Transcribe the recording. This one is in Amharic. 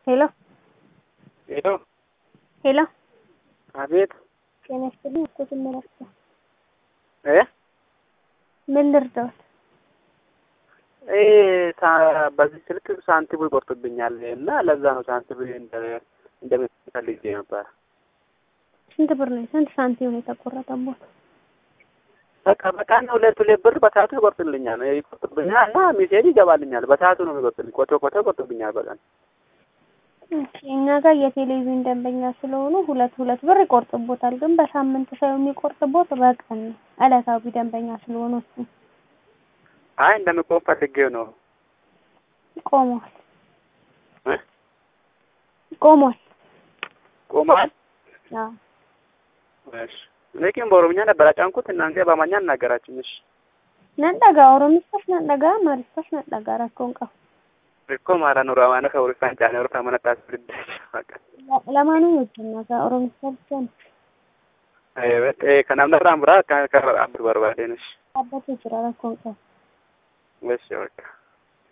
ሄሎ ሄሎ ሄሎ አቤት ጤና ይስጥልኝ። እኮ ስመላቸው እ ምን ልርዳዎት? እ ሳ- በዚህ ስልክ ሳንቲም ይቆርጥብኛል እና ለዛ ነው ሳንቲም እንደ እንደምትፈልግ ነበር። ስንት ብር ነው? ስንት ሳንቲም ነው የተቆረጠቦት? በቃ በቀን ሁለት ሁለት ብር በሰዓቱ ይቆርጥልኛል ይቆርጥብኛል እና ሜሴጅ ይገባልኛል። በሰዓቱ ነው የሚቆርጥልኝ። ቆቶ ቆቶ ይቆርጥብኛል በቀን እሺ፣ እኛ ጋር የቴሌቪዥን ደንበኛ ስለሆኑ ሁለት ሁለት ብር ይቆርጥቦታል። ግን በሳምንት ሳይሆን የሚቆርጥቦት በቀን ነው። ዕለታዊ ደንበኛ ስለሆኑ እሱ አይ እንደምቆም ፈልጌው ነው ቆሟል እ ቆሟል። ቆሟል። አዎ እሺ እኔ ግን በኦሮምኛ ነበር አጫንኩት። እናንተ በአማርኛ እናገራችሁ። እሺ ነጠጋ ኦሮሚስታሽ ነጠጋ ማሪስታሽ ነጠጋ ረኮን ቀቡ እኮ ማራ ኑሮ አማነ ከውሪፋን ጫኔ ወርፋ መነጣት ልደሽ በቃ ለማኑ ወጅና ጋር ኦሮሚስታ ብቻ ነው አይ በጤ ከናምና ራምራ ከ ከ አብር በርባዴ ነሽ አባቴ ይችላል ረኮን ቀቡ እሺ በቃ